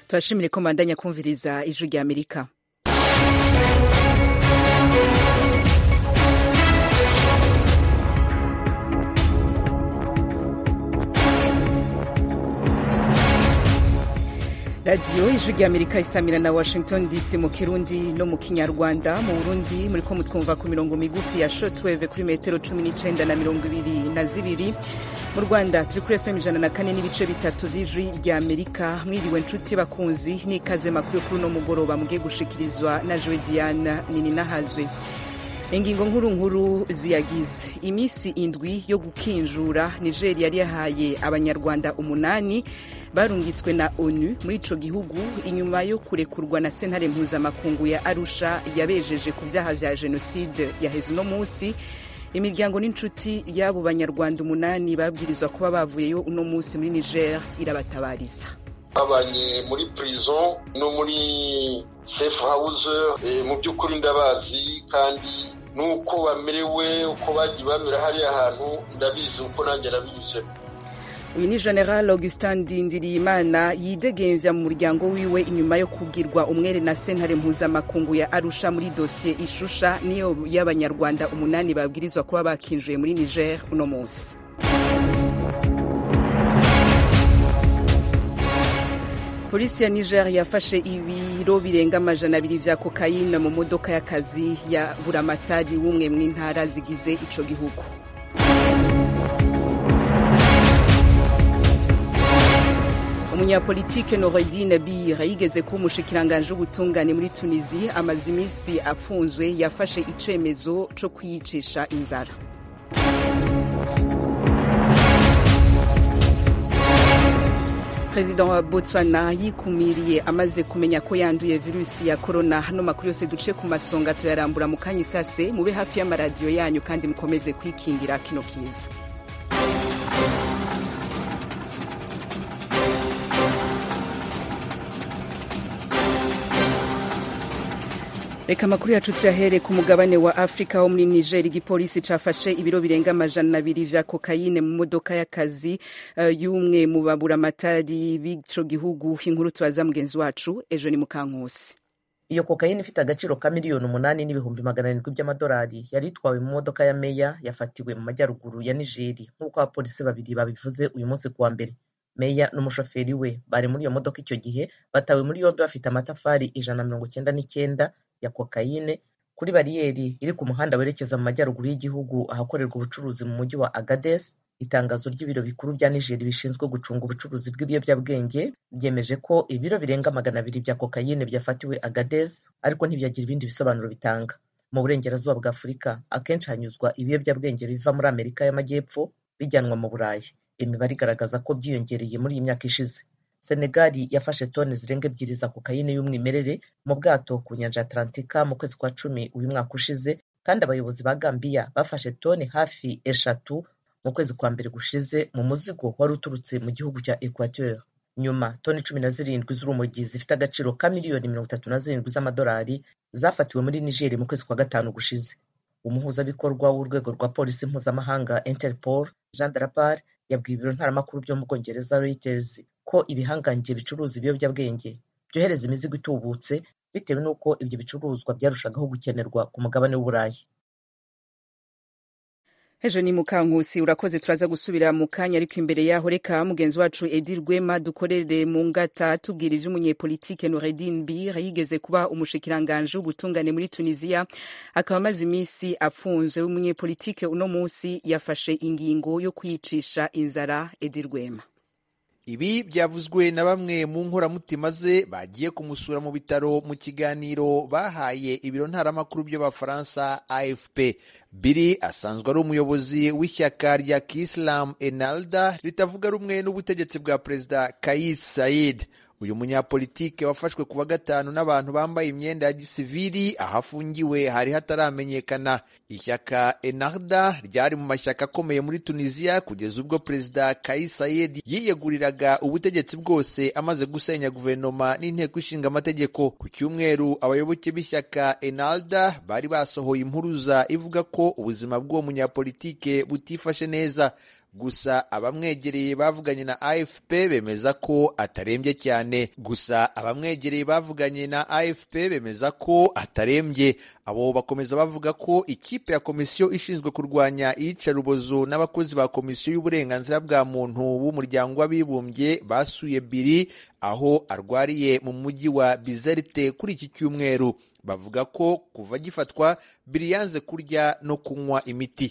turashimire ko mbandanya kumviriza ijwi rya amerika radiyo ijwi rya amerika isamira na washington dc mu kirundi no mu kinyarwanda mu burundi muri ko mutwumva ku mirongo migufi ya shotweve kuri metero cumi n'icenda na mirongo ibiri na zibiri mu rwanda turi kuri fm ijana na kane n'ibice bitatu vy'ijwi rya amerika mwiriwe nshuti bakunzi n'ikaze makuru kuri uno mugoroba mugiye gushikirizwa na jowe diana nininahazwe ingingo nkuru nkuru ziyagize iminsi indwi yo gukinjura nigeria yari yahaye abanyarwanda umunani barungitswe na onu muri ico gihugu inyuma yo kurekurwa na sentare mpuzamakungu ya arusha yabejeje ku vyaha vya jenoside yaheze uno musi imiryango n'inshuti y'abo banyarwanda umunani babwirizwa kuba bavuyeyo uno musi muri niger irabatabariza babanye muri prison no muri safe house mu by'ukuri ndabazi kandi nuko bamerewe uko bagiye bamera hariya hantu ndabizi uko nanjye nabinyuzemo uyu ni general augustin ndindiriyimana yidegemvya mu muryango wiwe inyuma yo kugirwa umwere na sentare mpuzamakungu ya arusha muri dosiye ishusha niyo y'abanyarwanda umunani babwirizwa kuba bakinjuye muri niger uno munsi polisi ya niger yafashe ibiro birenga amajana abiri vya kokayine mu modoka y'akazi ya buramatari w'umwe mu ntara zigize ico gihugu umunyapolitike noredine bir yigeze kuba umushikiranganji w'ubutungane muri tunisi amaze iminsi apfunzwe yafashe icemezo co kwiyicisha inzara perezida wa botswana yikumiriye amaze kumenya ko yanduye virusi ya korona hano makuru yose duce ku masonga turayarambura mu kanya isase mube hafi y'amaradiyo yanyu kandi mukomeze kwikingira kino kiza reka amakuru yacu tuyahere ku mugabane wa afurika wo muri niger igipolisi cafashe ibiro birenga amajana abiri vya kokayine mu modoka y'akazi uh, y'umwe mu baburamatari b'ico gihugu inkuru tubaza mugenzi wacu ejo ni mukankusi iyo kokayine ifite agaciro ka miliyoni umunani n'ibihumbi magana arindwi by'amadolari yari itwawe mu modoka ya meya yafatiwe mu majyaruguru ya nigeri nk'uko abapolisi babiri babivuze uyu munsi kuwa mbere meya n'umushoferi we bari muri iyo modoka icyo gihe batawe muri yombi bafite amatafari ijana na mirongo icyenda n'icyenda ya kokayine kuri bariyeri iri ku muhanda werekeza mu majyaruguru y'igihugu ahakorerwa ubucuruzi mu mujyi wa agades itangazo ry'ibiro bikuru bya nigeri bishinzwe gucunga ubucuruzi bw'ibiyobyabwenge byemeje ko ibiro birenga magana abiri bya kokayine byafatiwe agades ariko ntibyagira ibindi bisobanuro bitanga mu burengerazuba bwa afurika akenshi hanyuzwa ibiyobyabwenge biva muri amerika y'amajyepfo bijyanwa mu burayi imibare igaragaza ko byiyongereye muri iyi myaka ishize senegali yafashe toni zirenga ebyiri za kokayine y'umwimerere mu bwato ku nyanja atlantika mu kwezi kwa cumi uyu mwaka ushize kandi abayobozi ba gambiya bafashe toni hafi eshatu mu kwezi kwa mbere gushize mu muzigo wari uturutse mu gihugu cya equateur nyuma toni cumi na zirindwi z'urumogi zifite agaciro ka miliyoni mirongo itatu na zirindwi z'amadolari zafatiwe muri nigeri mu kwezi kwa gatanu gushize umuhuzabikorwa w'urwego rwa polisi mpuzamahanga interpol jean darapar yabwiye ibiro ntaramakuru byo mu bwongereza reuters ko ibihangange bicuruza ibiyobyabwenge byohereza imizigo itubutse bitewe n'uko ibyo bicuruzwa byarushagaho gukenerwa ku mugabane w'uburayi ejo ni mukankusi urakoze turaza gusubira mu kanya ariko imbere yaho reka mugenzi wacu edi rwema dukorere mu ngata tubwira ivy'umunyepolitike noredin bir yigeze kuba umushikiranganje w'ubutungane muri tunisiya akaba amaze iminsi apfunzwe w'umunyepolitike uno munsi yafashe ingingo yo kwiyicisha inzara edi rwema ibi byavuzwe na bamwe mu nkoramutima ze bagiye kumusura mu bitaro mu kiganiro bahaye ibiro ntaramakuru by'abafaransa afp biri asanzwe ari umuyobozi w'ishyaka rya kisilamu enalda ritavuga rumwe n'ubutegetsi bwa perezida kais said uyu munyapolitike wafashwe kuwa gatanu n'abantu bambaye imyenda ya gisivili aho afungiwe hari hataramenyekana ishyaka enarda ryari mu mashyaka akomeye muri tunisiya kugeza ubwo perezida kais sayed yiyeguriraga ubutegetsi bwose amaze gusenya guverinoma n'inteko ishinga amategeko ku cyumweru abayoboke b'ishyaka enalda bari basohoye impuruza ivuga ko ubuzima bw'uwo munyapolitike butifashe neza gusa abamwegereye bavuganye na afp bemeza ko atarembye cyane gusa abamwegereye bavuganye na afp bemeza ko atarembye abo bakomeza bavuga ko ikipe ya komisiyo ishinzwe kurwanya iyicarubozo n'abakozi ba komisiyo y'uburenganzira bwa muntu b'umuryango w'abibumbye basuye biri aho arwariye mu mujyi wa bizerte kuri iki cyumweru bavuga ko kuva agifatwa biri yanze kurya no kunywa imiti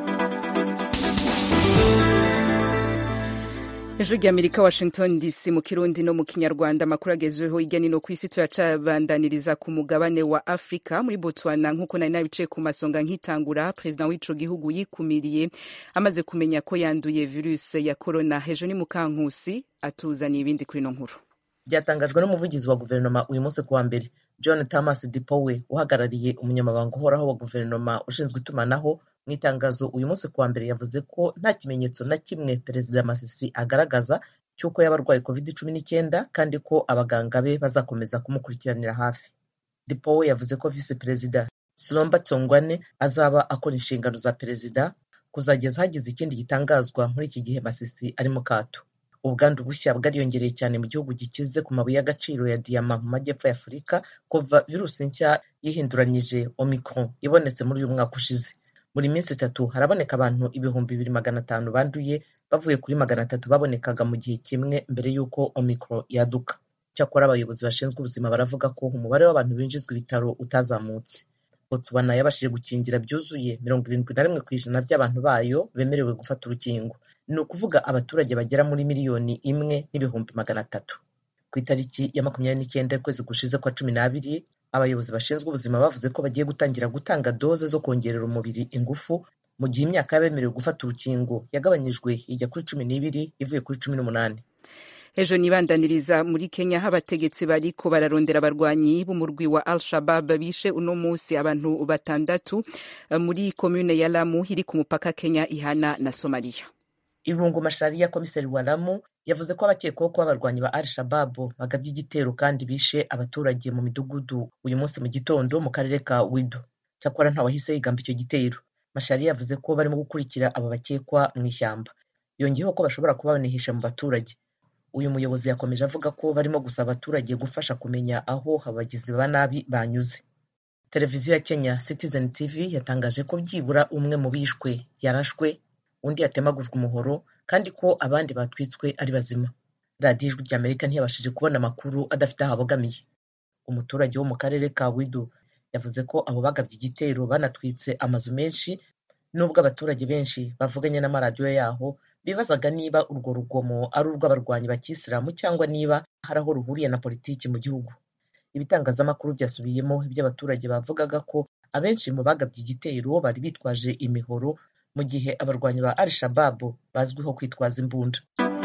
ijwi ry'amerika washington dc mu kirundi no mu kinyarwanda amakuru agezweho hirya no ku isi turacabandaniriza ku mugabane wa afurika muri botswana nk'uko nari nabicaye ku masonga nkitangura perezida w'ico gihugu yikumiriye amaze kumenya ko yanduye virusi ya korona hejuru ni mukankusi atuzaniye ibindi kuri ino nkuru byatangajwe n'umuvugizi wa guverinoma uyu munsi kuwa mbere john thomas dipowe uhagarariye umunyamabanga uhoraho wa guverinoma ushinzwe itumanaho mu itangazo uyu munsi kuwa mbere yavuze ko nta kimenyetso na kimwe perezida masisi agaragaza cy'uko yaba arwaye covid cumi n'icyenda kandi ko abaganga be bazakomeza kumukurikiranira hafi dipowe yavuze ko visi perezida silomba tsongwane azaba akora inshingano za perezida kuzageza hagize ikindi gitangazwa muri iki gihe masisi ari mu kato ubwandu bushya bwariyongereye cyane mu gihugu gikize ku mabuye y'agaciro ya diyama mu majyepfo ya afurika kuva virusi nshya yihinduranyije omicron ibonetse muri uyu mwaka ushize buri minsi itatu haraboneka abantu ibihumbi bibiri magana atanu banduye bavuye kuri magana atatu babonekaga mu gihe kimwe mbere y'uko omicron yaduka cyakora abayobozi bashinzwe ubuzima baravuga ko umubare w'abantu binjizwa ibitaro utazamutse botswana yabashije gukingira byuzuye mirongo irindwi na rimwe ku ijana by'abantu bayo bemerewe gufata urukingo ni ukuvuga abaturage bagera muri miliyoni imwe n'ibihumbi magana atatu ku itariki ya makumyabiri n'icyenda y'ukwezi gushize kwa cumi n'abiri abayobozi bashinzwe ubuzima bavuze ko bagiye gutangira gutanga doze zo kongerera umubiri ingufu mu gihe imyaka y'abemerewe gufata urukingo yagabanyijwe ijya kuri cumi n'ibiri ivuye kuri cumi n'umunani ejo nibandaniriza muri kenya aho abategetsi bariko bararondera abarwanyi b'umurwi wa al shabab bishe uno munsi abantu batandatu muri komune ya lamu iri ku mupaka kenya ihana na somaliya irungu mashariya komiseri wa lamu yavuze ko abakekwaho kuba abarwanyi ba al shababu bagabye igitero kandi bishe abaturage mu midugudu uyu munsi mu gitondo mu karere ka wido cyakora ntawahise yigamba icyo gitero mashariya yavuze ko barimo gukurikira abo bakekwa mu ishyamba yongeyeho ko bashobora kuba banihisha mu baturage uyu muyobozi yakomeje avuga ko barimo gusaba abaturage gufasha kumenya aho abagizi ba nabi banyuze televiziyo ya kenya citizen tv yatangaje ko byibura umwe mu bishwe yarashwe undi yatemagujwe umuhoro kandi ko abandi batwitswe ari bazima radiyo ijwi ry'amerika ntiyabashije kubona amakuru adafite aho abogamiye umuturage wo mu karere ka wido yavuze ko abo bagabye igitero banatwitse amazu menshi nubwo abaturage benshi bavuganye n'amaradiyo yaho bibazaga niba urwo rugomo ari urw'abarwanyi bakisilamu cyangwa niba hari aho ruhuriye na politiki mu gihugu ibitangazamakuru byasubiyemo ibyo abaturage bavugaga ko abenshi mu bagabye igitero bari bitwaje imihoro mu gihe abarwanyi ba al shababu bazwiho kwitwaza imbunda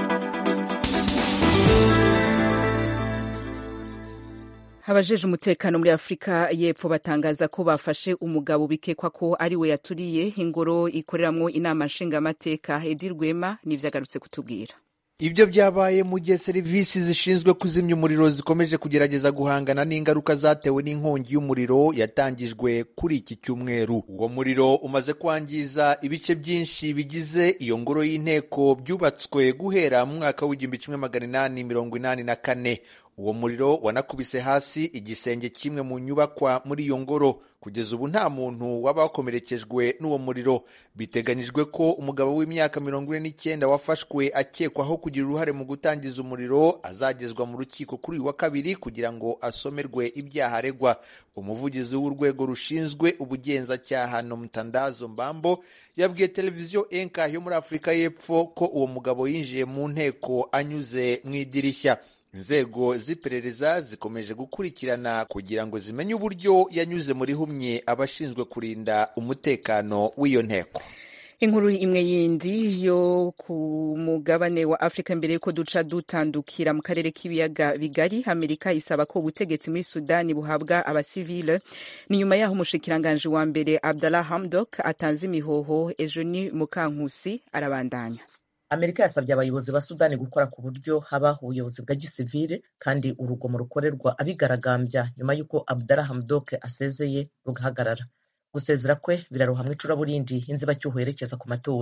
abajeje umutekano muri afurika y'epfo batangaza ko bafashe umugabo bikekwa ko ari we yaturiye ingoro ikoreramwo inama nshingamateka edi rwema n'ivyo agarutse kutubwira ibyo byabaye mu gihe serivisi zishinzwe kuzimya umuriro zikomeje kugerageza guhangana n'ingaruka zatewe n'inkongi y'umuriro yatangijwe kuri iki cyumweru uwo muriro umaze kwangiza ibice byinshi bigize iyo ngoro y'inteko byubatswe guhera mu mwaka w'igihumbi kimwe magana inani mirongo inani na kane uwo muriro wanakubise hasi igisenge kimwe mu nyubakwa muri iyo ngoro kugeza ubu nta muntu waba wakomerekejwe n'uwo muriro biteganyijwe ko umugabo w'imyaka mirongo ine n'icyenda wafashwe akekwaho kugira uruhare mu gutangiza umuriro azagezwa mu rukiko kuri uyu wa kabiri kugira ngo asomerwe ibyaha aregwa umuvugizi w'urwego rushinzwe ubugenzacyaha no mutandazo mbambo yabwiye televiziyo enka yo muri afurika y'epfo ko uwo mugabo yinjiye mu nteko anyuze mu idirishya inzego z'iperereza zikomeje gukurikirana kugira ngo zimenye uburyo yanyuze muri humye abashinzwe kurinda umutekano w'iyo nteko inkuru imwe yindi yo ku mugabane wa afurika mbere yuko duca dutandukira mu karere k'ibiyaga bigari amerika isaba ko ubutegetsi muri sudani buhabwa abasivile ni nyuma yaho umushikiranganji wa mbere abdallah hamdok atanze imihoho ejo ni mukankusi arabandanya amerika yasabye abayobozi ba sudani gukora ku buryo haba ubuyobozi bwa gisivile kandi urugomo rukorerwa abigaragambya nyuma y'uko abdallah hamdok asezeye rugahagarara gusezera kwe birarohamwa icuraburindi inzibacyuho yerekeza ku matora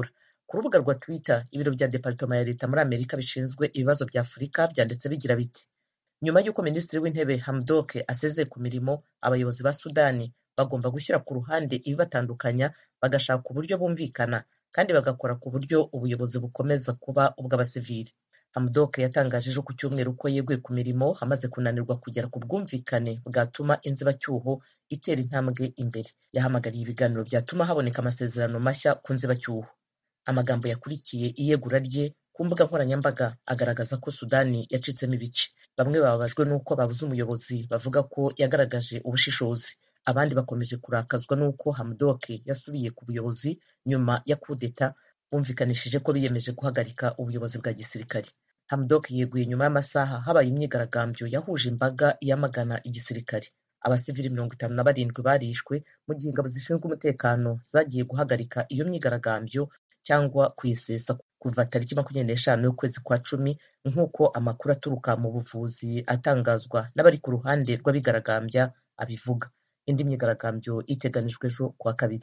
ku rubuga rwa twitter ibiro bya departoma ya leta muri amerika bishinzwe ibibazo bya afurika byanditse bigira biti nyuma y'uko minisitiri w'intebe hamdok asezeye ku mirimo abayobozi ba sudani bagomba gushyira ku ruhande ibibatandukanya bagashaka uburyo bumvikana kandi bagakora ku buryo ubuyobozi bukomeza kuba ubw'abasivili hamdok yatangaje ejo ku cyumweru ko yeguye ku mirimo hamaze kunanirwa kugera ku bwumvikane bwatuma inzibacyuho itera intambwe imbere yahamagariye ibiganiro byatuma haboneka amasezerano mashya ku nzibacyuho amagambo yakurikiye iyegura rye ku mbuga nkoranyambaga agaragaza ko sudani yacitsemo ibice bamwe bababajwe n'uko babuze umuyobozi bavuga ko yagaragaje ubushishozi abandi bakomeje kurakazwa n'uko hamdok yasubiye ku buyobozi nyuma ya kudeta bumvikanishije ko biyemeje guhagarika ubuyobozi bwa gisirikare hamdok yeguye nyuma y'amasaha habaye imyigaragambyo yahuje imbaga yamagana igisirikare abasivili mirongo itanu na barindwi barishwe mu gihe ingabo zishinzwe umutekano zagiye guhagarika iyo myigaragambyo cyangwa kuyisesa kuva tariki makumyabiri n'eshanu y'ukwezi kwa cumi nk'uko amakuru aturuka mu buvuzi atangazwa n'abari ku ruhande rw'abigaragambya abivuga indi myigaragambyo iteganijwe ejo kuwa kabiri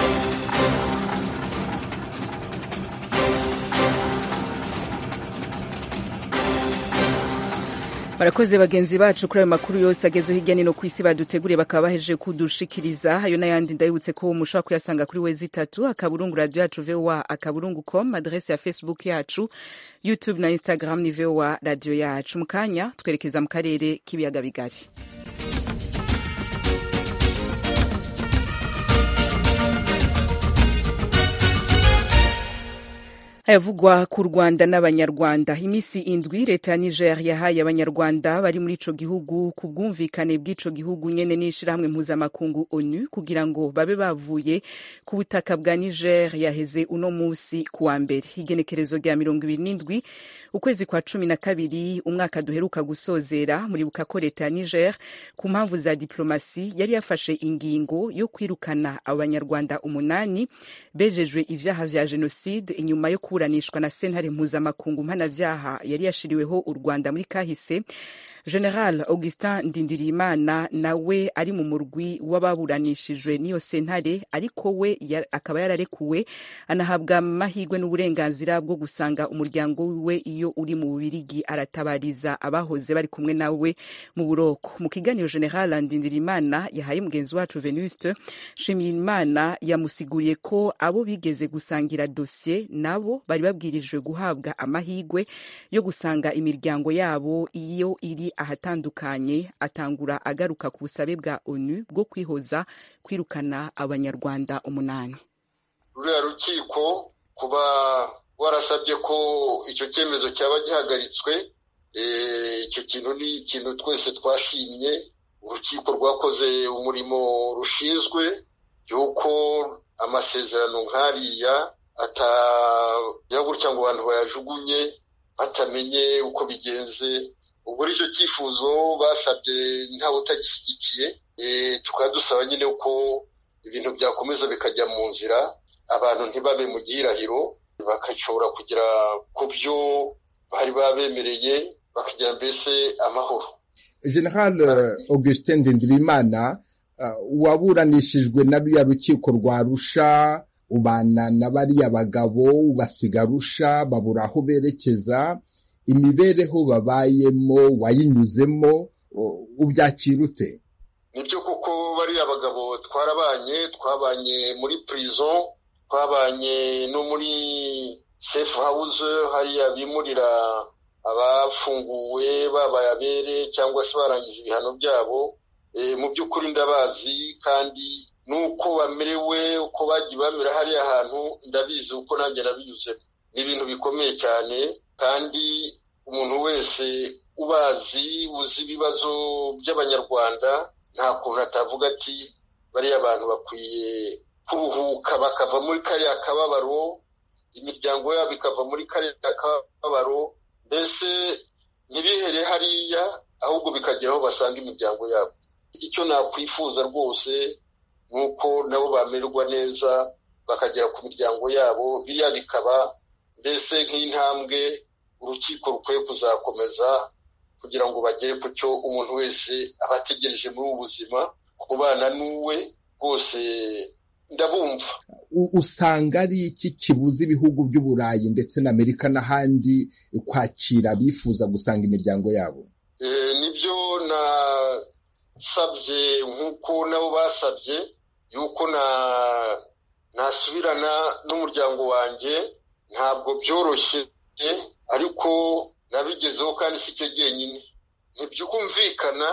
barakoze bagenzi bacu kuri ayo makuru yose ageze hirya no ku isi baduteguriye bakaba bahejeje kudushikiriza ayo n'ayandi ndabibutse ko mushobora kuyasanga kuri wezi itatu akaburungu radio yacu voa akaburungu com adrese ya facebook yacu youtube na instagram ni voa radio yacu mu kanya twerekeza mu karere k'ibiyaga bigari ayavugwa ku rwanda n'abanyarwanda iminsi indwi leta ya niger yahaye abanyarwanda bari muri ico gihugu ku bwumvikane bw'ico gihugu nyene n'ishirahamwe mpuzamakungu onu kugira ngo babe bavuye ku butaka bwa niger yaheze uno musi ku wa mbere igenekerezo rya mirongo ibiri n'indwi ukwezi kwa cumi na kabiri umwaka duheruka gusozera muribuka ko leta ya niger ku mpamvu za diplomasi yari yafashe ingingo yo kwirukana abanyarwanda umunani bejejwe ivyaha vya jenoside inyuma yo kuburanishwa na sentare mpuzamakungu mpanavyaha yari yashiriweho u rwanda muri kahise general augustin ndindirimana nawe ari mu murwi w'ababuranishijwe n'iyo sentare ariko we ya, akaba yararekuwe anahabwa amahirwe n'uburenganzira bwo gusanga umuryango wiwe iyo uri mu bubirigi aratabariza abahoze bari kumwe nawe mu buroko mu kiganiro general ndindirimana yahaye mugenzi wacu venuste nshimiyimana yamusiguriye ko abo bigeze gusangira dosiye nabo bari babwirijwe guhabwa amahirwe yo gusanga imiryango yabo iyo iri ahatandukanye atangura agaruka ku busabe bwa onu bwo kwihoza kwirukana abanyarwanda umunani ruriya rukiko kuba warasabye ko icyo cyemezo cyaba gihagaritswe icyo kintu ni ikintu twese twashimye urukiko rwakoze umurimo rushinzwe y'uko amasezerano nk'ariya atajya gutya ngo abantu bayajugunye batamenye uko bigenze ubwo icyo cyifuzo basabye ntawe utagishyigikiye tukaba dusaba nyine ko ibintu byakomeza bikajya mu nzira abantu ntibabe mu gihirahiro bagashobora kugera ku byo bari babemereye bakagira mbese amahoro general augustin ndindirimana waburanishijwe na ruriya rukiko rwa rusha ubana na bariya bagabo basiga rusha babura aho berekeza imibereho babayemo wayinyuzemo ubyakira ute nibyo kuko bariya bagabo twarabanye twabanye muri prison twabanye no muri safe house hariya bimurira abafunguwe babaye abere cyangwa se barangije ibihano byabo mu by'ukuri ndabazi kandi nuko bamerewe uko bagiye bamera hariya hantu ndabizi uko nanjye nabinyuzemo ni ibintu bikomeye cyane kandi umuntu wese ubazi uzi ibibazo by'abanyarwanda nta kuntu atavuga ati bariya bantu bakwiye kuruhuka bakava muri kariya kababaro imiryango yabo ikava muri kariya kababaro mbese ntibihere hariya ahubwo bikagera aho basanga imiryango yabo icyo nakwifuza rwose ni uko nabo bamererwa neza bakagera ku miryango yabo biriya bikaba mbese nk'intambwe urukiko rukwiye kuzakomeza kugira ngo bagere ku cyo umuntu wese aba ategereje muri ubu buzima kubana n'uwe rwose ndabumva usanga ari iki kibuza ibihugu by'uburayi ndetse na amerika n'ahandi kwakira abifuza gusanga imiryango yabo nibyo nasabye nk'uko nabo basabye yuko nasubirana n'umuryango wanjye ntabwo byoroshye ariko nabigezeho kandi si cyo jyenyine ntibyumvikana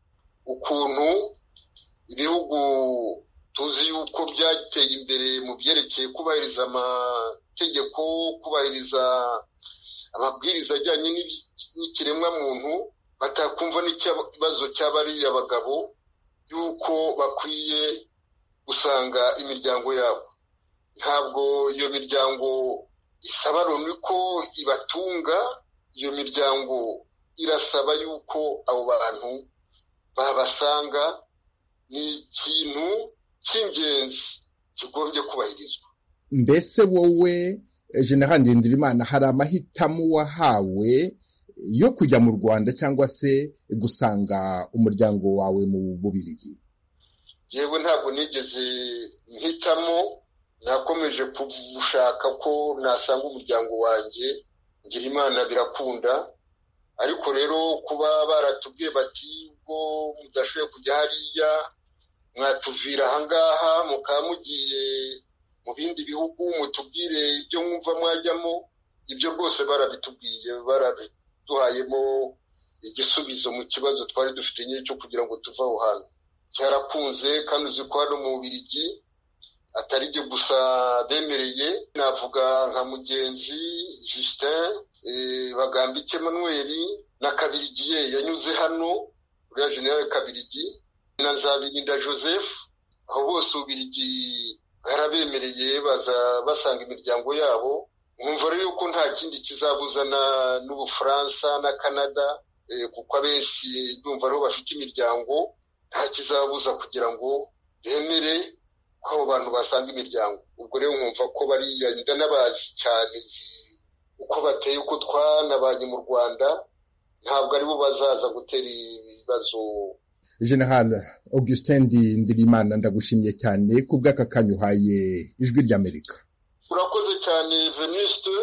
ukuntu ibihugu tuzi yuko byateye imbere mu byerekeye kubahiriza amategeko kubahiriza amabwiriza ajyanye n'ikiremwamuntu batakumva n'ikibazo cy'abariya bagabo yuko bakwiye gusanga imiryango yabo ntabwo iyo miryango isaba loni ko ibatunga iyo miryango irasaba yuko abo bantu babasanga ni ikintu cy'ingenzi kigombye kubahirizwa mbese wowe general ndindirimana hari amahitamo wahawe yo kujya mu rwanda cyangwa se gusanga umuryango wawe mu bubirigi yewe ntabwo nigeze mpitamo nakomeje gushaka ko nasanga umuryango wanjye ngira imana birakunda ariko rero kuba baratubwiye bati ubwo mudashoboye kujya hariya mwatuvira ahangaha mukaba mugiye mu bindi bihugu mutubwire ibyo mwumva mwajyamo ibyo rwose barabitubwiye barabiduhayemo igisubizo mu kibazo twari dufite nyine cyo kugira ngo tuve aho hantu cyarakunze kandi uzi ko hano mu Bubiligi atari byo gusa bemereye navuga nka mugenzi Justin bagambike Emmanuel na kabirigiye yanyuze hano uriya generale kabirigi na nzabirinda joseph aho bose ububirigi bwarabemereye baza basanga imiryango yabo nkumva rero yuko nta kindi kizabuzana n'ubufaransa na canada kuko abenshi ndumva ariho bafite imiryango nta kizabuza kugira ngo bemere ko abo bantu basanga imiryango ubwo rero nkumva ko bariya ndanabazi cyane uko bateye uko twanabanye mu rwanda ntabwo aribo bazaza gutera ibibazo general augustin ndirimana ndagushimiye cyane ku bw'aka kanya uhaye ijwi ry'amerika urakoze cyane venuste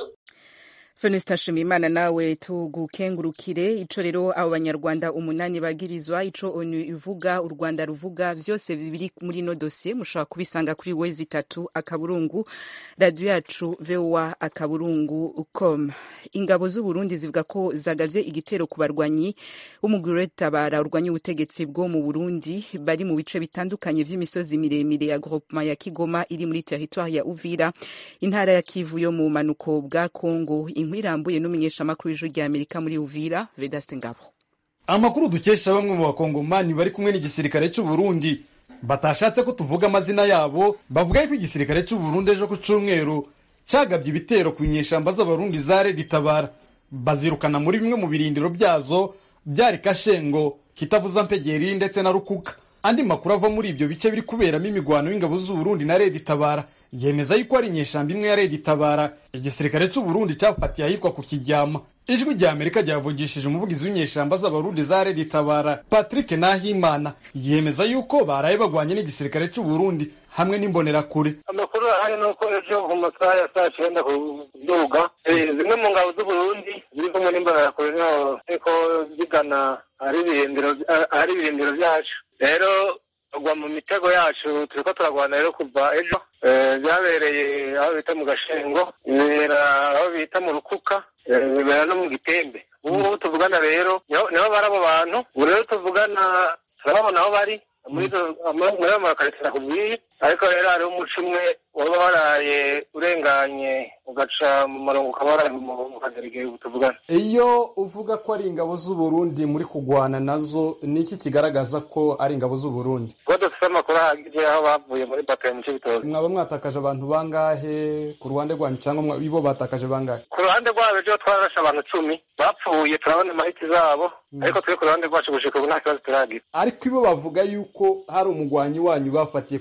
Venuste Nshimiyimana nawe tugukengurukire ico rero abo banyarwanda umunani bagirizwa ico onu ivuga u Rwanda ruvuga vyose biri muri no dossier mushobora kubisanga kuri wezi itatu akaburungu radio yacu VOA akaburungu com ingabo z'u Burundi zivuga ko zagavye igitero ku barwanyi b'umugwi tabara urwanya ubutegetsi bwo mu Burundi bari mu bice bitandukanye vy'imisozi miremire ya groupement ya Kigoma iri muri territoire ya Uvira intara ya Kivu yo mu manuko bwa Kongo inkuru irambuye n'umumenyeshamakuru w'ijwi rya Amerika muri Uvira Vedaste Ngabo amakuru dukesha bamwe mu bakongomani bari kumwe n'igisirikare cy'u Burundi batashatse ko tuvuga amazina yabo bavuga ko igisirikare cy'u Burundi ejo ku cyumweru cyagabye ibitero ku nyeshamba z'abarundi za Red-Tabara bazirukana muri bimwe mu birindiro byazo byari Kashengo Kitavuza Mpegeri ndetse na Rukuka andi makuru ava muri ibyo bice biri kuberamo imigwano y'ingabo z'u Burundi na Red-Tabara yemeza yuko ari inyeshamba imwe ya Red-Tabara igisirikare cy'u Burundi cyafatiye ahitwa ku Kiryama ijwi rya Amerika ryavugishije umuvugizi w'inyeshamba z'abarundi za Red-Tabara Patrick Nahimana yemeza yuko baraye bagwanye n'igisirikare cy'u Burundi hamwe n'imbonerakure amakuru ahari ni uko ejo mu masaha ya saa cyenda ku duga zimwe mu ngabo z'u Burundi ziri kumwe n'imbonerakure ariko zigana ahari ibirindiro byacu rero tugwa mu mitego yacu turi ko turagwana rero kuva ejo byabereye aho bita mu gashengo bibera aho bita mu rukuka bibera no mu gitembe ubu ngubu tuvugana rero nibo bari abo bantu ubu rero tuvugana turababona aho bari muri ayo makaritsi nakubwiye ariko rero hariho umuco umwe waba waraye urenganye ugaca mu murongo ukaba waraye mu kagerege tuvugana iyo uvuga ko ari ingabo z'u Burundi muri kugwana nazo ni iki kigaragaza ko ari ingabo z'u Burundi kuko dufite amakuru ahagije aho bavuye muri batayo mu cy'ibitoki mwaba mwatakaje abantu bangahe ku ruhande rwanyu cyangwa ibo batakaje bangahe ku ruhande rwabo ejo twararashe abantu icumi bapfuye turabona amahiti zabo ariko turi ku ruhande rwacu gushika ubu nta kibazo turagira ariko ibo bavuga yuko hari umugwanyi wanyu bafatiye ku kijyama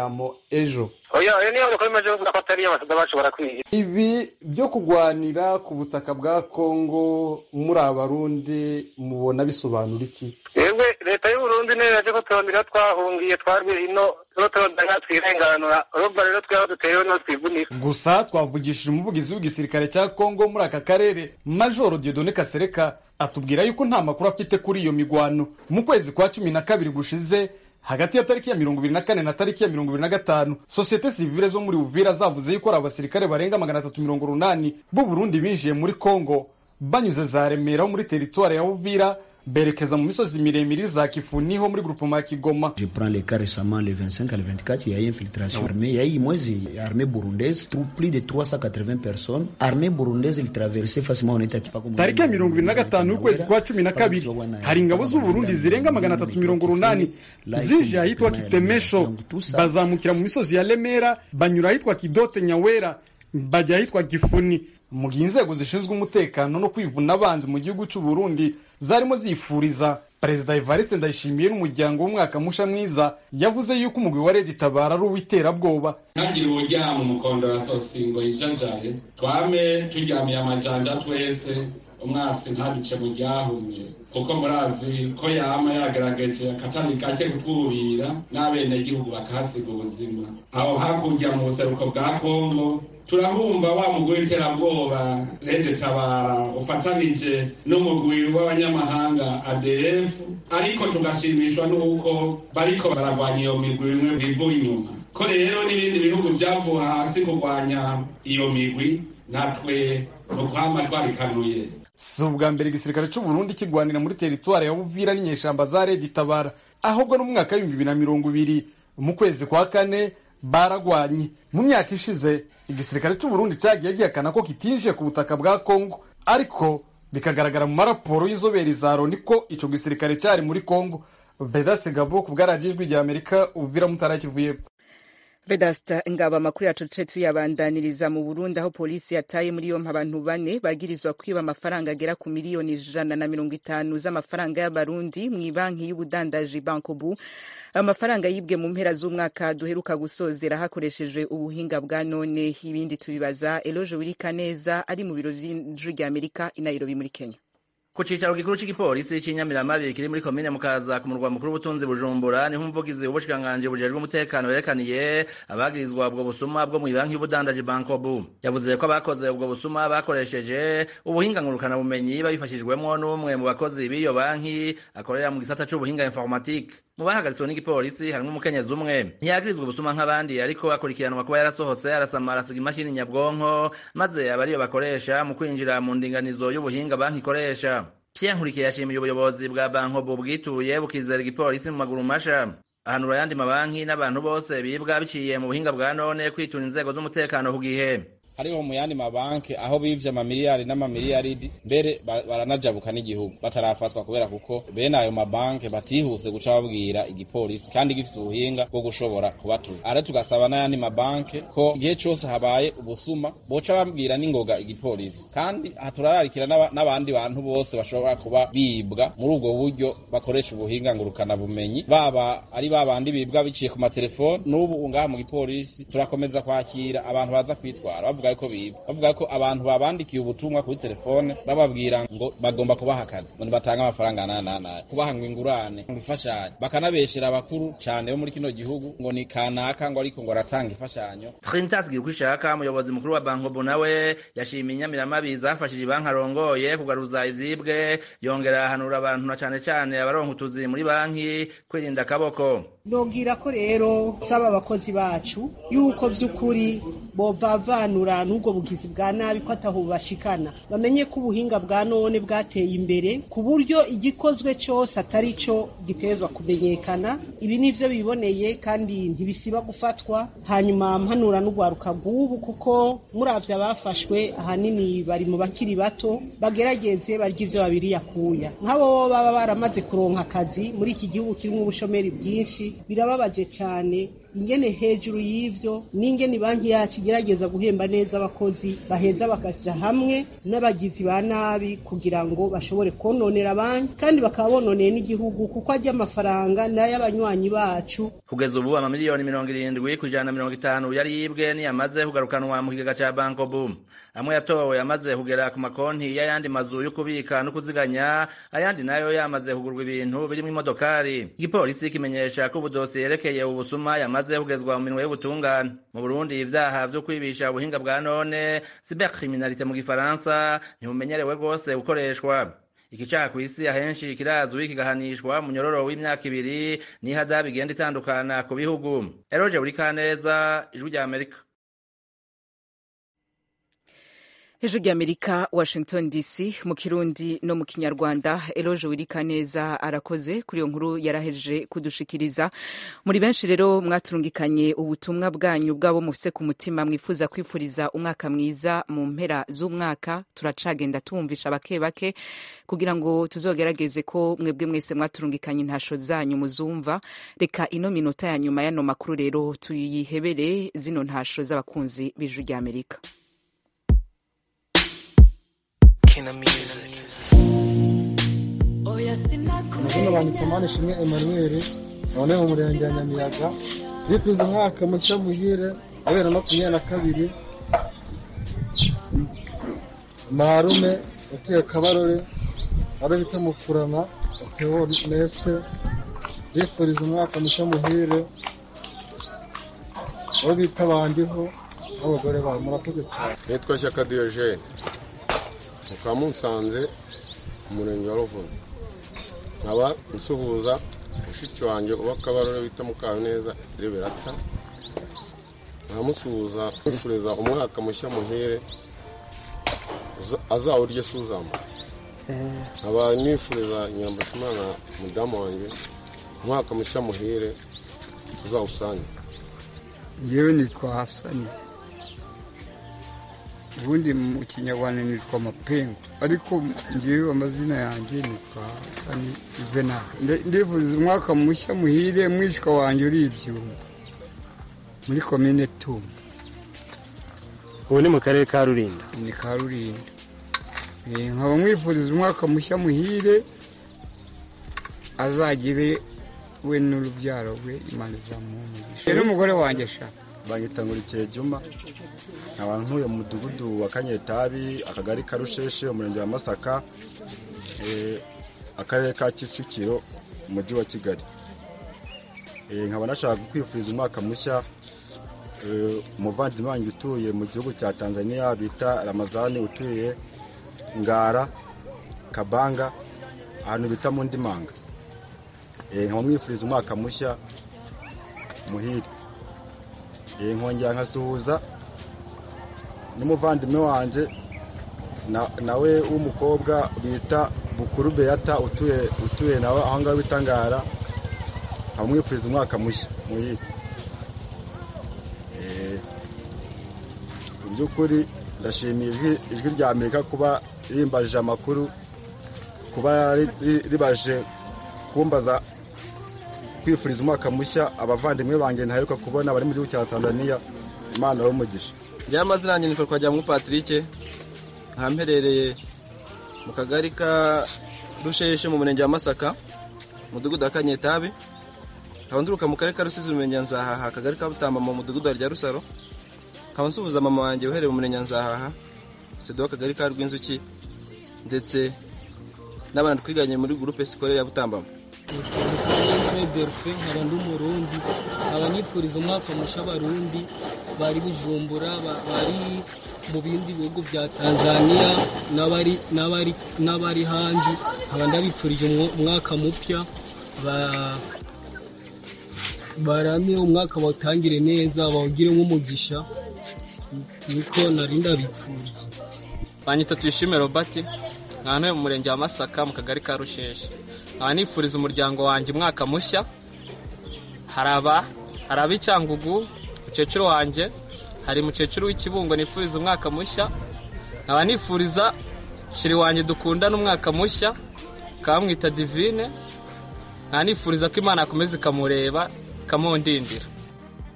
ingwano ejo oya iyo niyo bakora imaze bavuga ko atari abasoda bashobora kwiga ibi byo kurwanira ku butaka bwa kongo muri abarundi mubona bisobanura iki yewe leta y'uburundi niyo yaje ko turondera twahungiye twarwiye ino tuba turondera twirenganura urumva rero twaba duterewe no twivunika gusa twavugishije umuvugizi w'igisirikare cya kongo muri aka karere majoro diodone kasereka atubwira yuko nta makuru afite kuri iyo migwano mu kwezi kwa cumi na kabiri gushize hagati ya tariki ya mirongo ibiri na kane na tariki ya mirongo ibiri na gatanu sosiyete sivile zo muri uvira zavuze yuko ari abasirikare barenga magana atatu mirongo urunani b'u burundi binjiye muri kongo banyuze za remera ho muri teritwari ya uvira berekeza mu misozi miremire za kifuni ho muri grupema ya kigoma Je prends le cas récemment, le 25 à le 24, il y a eu infiltration armée. Il y a eu, moi, armée burundaise, trou- plus de 380 personnes. Armée burundaise, ils traversaient facilement, on était à Kipako. tariki ya mirongo ibiri na gatanu y'ukwezi kwa cumi na kabiri hari ingabo z'uburundi zirenga magana atatu mirongo urunani zinjiye ahitwa kitemesho bazamukira mu misozi ya remera banyura ahitwa kidote nyawera bajya ahitwa gifuni mu gihe inzego zishinzwe umutekano no kwivuna abanzi mu gihugu cy'u Burundi zarimo zifuriza perezida evariste ndayishimiye n'umuryango w'umwaka musha mwiza yavuze yuko umugwi wa leta itabara ari uw'iterabwoba ntagire uburyamo umukondo wa sosingo yijanjaye twame turyamiye amajanja twese umwasi ntaduce mu ryahumye kuko murazi ko yama yagaragaje akatani kake kutwubira n'abenegihugu bakahasiga ubuzima aho hakurya mu buseruko bwa kongo turahumva wa mugwi w'iterabwoba rede tabara ufatanije n'umugwi w'abanyamahanga adf ariko tugashimishwa n'uko bariko baragwanya iyo migwi imwe bivuye inyuma ko rero n'ibindi bihugu byavuye hasi kurwanya iyo migwi natwe ni ukwama twarikanuye si ubwa mbere igisirikare cy'u Burundi kigwanira muri teritwari ya Uvira n'inyeshamba za Red Tabara ahubwo no mu mwaka w'ibihumbi bibiri na mirongo ibiri mu kwezi kwa kane baragwanye mu myaka ishize igisirikare cy'u Burundi cyagiye gihakana ko kitinjiye ku butaka bwa Kongo ariko bikagaragara mu maraporo y'inzobere za Loni ko ico gisirikare cyari muri Kongo Vedaste Gabo ku bwaragijwi rya Amerika Uvira mutara Kivu y'Epfo vedasta ngaba amakuru yacu duce tuyabandaniriza mu burundi aho polisi yataye muri yompi abantu bane bagirizwa kwiba amafaranga agera ku miliyoni ijana na mirongo itanu z'amafaranga y'abarundi mu ibanki y'ubudandaji bankobu amafaranga yibwe mu mpera z'umwaka duheruka gusozera hakoreshejwe ubuhinga bwa none ibindi tubibaza eloge wirikaneza ari mu biro vy'ijwi rya amerika i nairobi muri kenya ku cicaro gikuru c'igipolisi c'inyamiramabi kiri muri komine mukaza ku murwa mukuru w'ubutunzi bujumbura niho umuvugizi w'ubushikiranganji bujejwe umutekano yerekaniye abagirizwa ubwo busuma bwo mw'ibanki y'ubudandaji bankobu yavuze ko abakoze ubwo busuma bakoresheje ubuhinga ngurukanabumenyi babifashijwemwo n'umwe mu bakozi b'iyo banki akorera mu gisata c'ubuhinga informatique mu bahagaritswe n'igipolisi harimwo umukenyezi umwe ntiyagirizwa ubusuma nk'abandi ariko akurikiranwa kuba yarasohotse arasamara asiga imashini nyabwonko maze aba ariyo bakoresha mu kwinjira mu ndinganizo y'ubuhinga banki ikoresha Pierre Nkurikiye yashimiye ubuyobozi bwa bankobu bwituye bukizera igipolisi mu maguru masha ahanura ayandi mabanki n'abantu bose bibwa biciye mu buhinga bwa none kwitura inzego z'umutekano ku gihe hariho mu yandi mabanki aho bivye amamiliyari n'amamiliyaridi mbere ba- baranajabuka n'igihugu batarafatwa kubera kuko bene ayo mabanki batihuse guca babwira igipolisi kandi gifise ubuhinga bwo gushobora kubatuza are tugasaba n'ayandi mabanki ko igihe cose habaye ubusuma boca babwira n'ingoga igipolisi kandi aha turararikira n'aba- n'abandi bantu bose bashobora kuba bibwa muri ubwo buryo bakoresha ubuhinga ngurukana bumenyi baba ari babandi bibwa biciye ku matelefoni n'ubu ngaha mu gipolisi turakomeza kwakira abantu baza kwitwara bavuga ko bibwa bavuga ko abantu babandikiye ubutumwa kuri telefone bababwira ngo bagomba kubaha akazi ngo nibatanga amafaranga nananaye kubaha ngo ingurane ngo ifashanyo bakanabeshera abakuru cane bo muri kino gihugu ngo ni kanaka ngo ariko ngo aratanga imfashanyo Trinitas Girkwishaka umuyobozi mukuru wa Bankobu nawe yashimiye inyamiramabi zafashije banki arongoye kugaruza izibwe yongera ahanura abantu na cane cane abaronka utuzi muri banki kwirinda akaboko nobwira ko rero saba abakozi bacu yuko vy'ukuri bovavanura n'ubwo bugizi bwa nabi ko ataho bashikana bamenye ko ubuhinga bwa none bwateye imbere ku buryo igikozwe cose atari co gitezwa kumenyekana ibi nivyo biboneye kandi ntibisiba gufatwa hanyuma mpanura n'ugwaruka bw'ubu kuko muravye abafashwe ahanini bari mu bakiri bato bagerageze barya ivyo babiri yakuya nk'abo baba baramaze kuronka akazi muri iki gihugu kirimo ubushomeri bwinshi birababaje cyane ingene hejuru y'ivyo n'ingene banki yacu igerageza guhemba neza abakozi baheza bakaja hamwe n'abagizi ba nabi kugira ngo bashobore kononera banki kandi bakaba bononeye n'igihugu kuko ajya amafaranga n'ay'abanywanyi bacu kugeza ubu amamiliyoni mirongo irindwi ku ijana na mirongo itanu yari yibwe niyamaze kugarukanwa mu kigega ca banko boom amwe yatowe yamaze kugera ku makonti y'ayandi mazu yo kubika no kuziganya ayandi nayo yamaze kugurwa ibintu birimwo imodokari igipolisi kimenyesha ko ubudosiye yerekeye ubusuma yamaze kugezwa mu minwe y'ubutungane mu burundi ivyaha vyo kwibisha ubuhinga bwa none cybercriminalité mu gifaransa ntibumenyerewe rwose gukoreshwa iki caha kw'isi ahenshi kirazwi kigahanishwa mu nyororo w'imyaka ibiri n'ihada bigenda itandukana ku bihugu eroje buri kaneza ijwi rya amerika hejuru ry'amerika washington dc mu kirundi no mu kinyarwanda eloge wirikaneza arakoze kuri iyo nkuru yarahejeje kudushikiriza muri benshi rero mwaturungikanye ubutumwa bwanyu bwabo mufise ku mutima mwifuza kwifuriza umwaka mwiza mu mpera z'umwaka turacagenda tumvisha bake bake kugira ngo tuzogerageze ko mwebwe mwese mwaturungikanye intasho zanyu muzumva reka ino minota ya nyuma y'ano makuru rero tuyihebere zino ntasho z'abakunzi b'ijuru ry'amerika amazina banditse mani ishimwe emmanuel none mu murenge wa nyamiyaga bifuza umwaka mushya muhire wa bibiri na makumyabiri na kabiri marume utuye kabarore abo bita mukurana uteo nesite bifuriza umwaka mushya muhire abo bita bandiho n'abagore babo murakoze cyane nitwa shyaka diyogene mukaba musanze umurenge wa ruvuno nkaba nsuhuza mushiki wanjye uba akabarore bita mukaneza reberata nkamusuhuza nifuriza umwaka mushya muhire azawurye suzama nkaba nifuriza nyirambashimana mudamu wanjye umwaka mushya muhire tuzawusange ngewe nitwa hasani ubundi mu kinyarwanda nitwa amapengu ariko ngewe amazina yanjye nitwa hasani juvenal ndifuza umwaka mushya muhire mwishywa wanjye uri ibyuma muri komine tumba ubu ni mu karere ka rulindo ni ka rulindo nkaba mwifuriza umwaka mushya muhire azagire we n'urubyaro rwe imana izamuha umugisha n'umugore wanjye ashaka banyita nkurikiye juma nkaba ntuye mu mudugudu wa kanyetabi akagari ka rusheshe umurenge wa masaka akarere ka kicukiro umujyi wa kigali nkaba nashaka kwifuriza umwaka mushya umuvandimwe wanjye utuye mu gihugu cya tanzania bita ramazani utuye ngara kabanga ahantu bita mu ndimanga nkaba mwifuriza umwaka mushya muhire nkongera nkasuhuza n'umuvandimwe wanjye nawe w'umukobwa bita bukuru beyata utuye utuye nawe aho ngaho bita ngara nkaba umwaka mushya muhire mu by'ukuri ndashimiye ijwi rya amerika kuba rimbajije amakuru kuba ribaje kumbaza kwifuriza umwaka mushya abavandimwe banjye ntaheruka kubona bari mu gihugu cya tanzania imana y'umugisha njyewe amazina yanjye nitwa twajyamo patrick ahamperereye mu kagari ka rusheshe mu murenge wa masaka mudugudu wa kanyetabi nkaba nduruka mu karere ka rusizi umurenge wa nzahaha akagari ka butamba mu mudugudu wa rya rusaro nkaba nsuhuza mama wanjye uhereye mu murenge wa nzahaha sedo w'akagari ka rw'inzuki ndetse n'abana twiganye muri gurupe sikorere ya butambamo delphin nkaba ndi umurundi nkaba nipfuriza umwaka mushya abarundi bari bujumbura bari mu bindi bihugu bya tanzania n'abari hanze nkaba ndabipfurije umwaka mupya barame umwaka bawutangire neza bawugire nk'umugisha niko nari ndabipfuriza banyita tuyishime robert nkaba ntuye mu murenge wa masaka mu kagari ka rusheshe nkaba nifuriza umuryango wanjye umwaka mushya hari ab'icyangugu mukecuru wanjye hari mukecuru w'ikibungo nifuriza umwaka mushya nkaba nifuriza shiri wanjye dukundana umwaka mushya bakaba bamwita divine nkaba nifuriza ko imana yakomeza ikamureba ikamundindira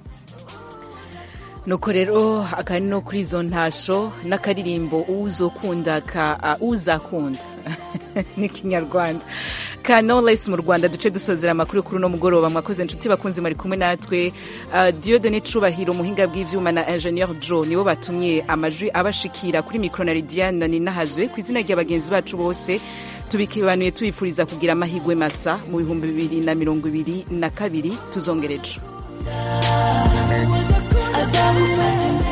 nuko rero akari no kuri izo ntasho n'akaririmbo uzokunda ka uh, uzakunda ni kinyarwanda ka knowless mu rwanda duce dusozera amakuru kuri uno mugoroba mwakoze inshuti bakunzi mari kumwe natwe uh, diodone cubahiro umuhinga bw'ivyuma na ingenieur jo nibo batumye amajwi abashikira kuri mikro na lidiane ninahazwe ku izina rya bagenzi bacu bose tubikibanuye tubifuriza kugira amahigwe masa mu bihumbi bibiri na mirongo ibiri na kabiri tuzongerejo azagufata